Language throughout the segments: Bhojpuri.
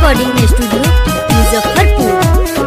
रिकॉर्डिंग स्टूडियो मुजफ्फरपुर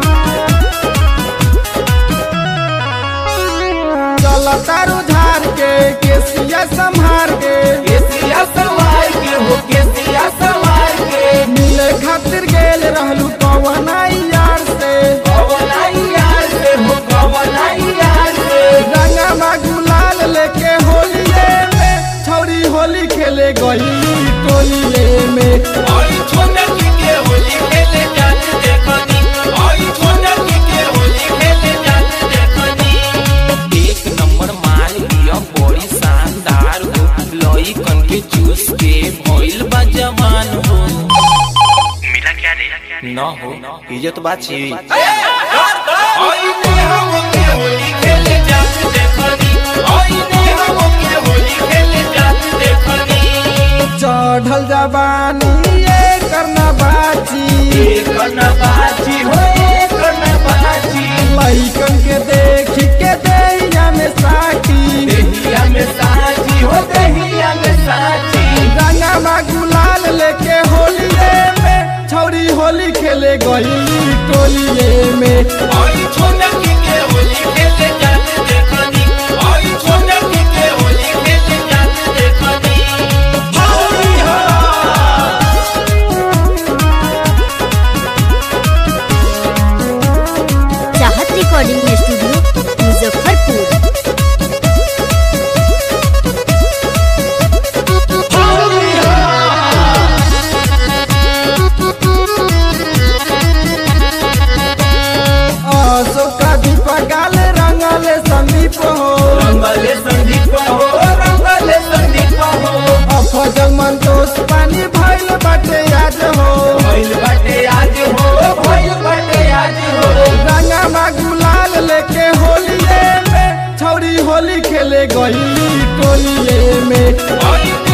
चल तारू झार के केसिया संभार के केसिया सवार के हो केसिया सवार के मिले खातिर गेल रहलू कवनाई यार से कवनाई यार से हो कवनाई यार से रंगा गुलाल लेके होलिये में छौरी होली खेले गई टोलिये में ओई छोटा की के होली खेले जात देखनी ओई छोटा की के होली खेले जात देखनी एक नंबर माल दिया बड़ी शानदार हो लोई कन के चूस के भइल बा जवान हो मिला क्या रे न हो इज्जत बाची ओई ने हम के होली खेले जात देखनी ओई ने हम के होली खेले जात देखनी चढ़ल जवानी ये करना बाची बाजी हो बाजी लइकन के देख के दैया में साकी दहिया में साजी हो दहिया में साजी रंगा गुलाल लेके होलिये में छौरी होली खेले गई टोलिये में ओई छोटा की के होली खेले जाते देखनी ओई छोटा की के होली खेले जाते देखनी होली हो चाहत रिकॉर्डिंग स्टूडियो मुजफ्फरपुर अशोका दीपा गाल रंगले संदीप हो रंगले संदीप हो रंगले संदीप हो अफजल मंतोष पानी भइल बाटे आज हो भइल बाटे आज हो भइल बाटे आज हो रंगा गुलाल लेके होलिये में छौरी होली खेले गई टोलिये में ओई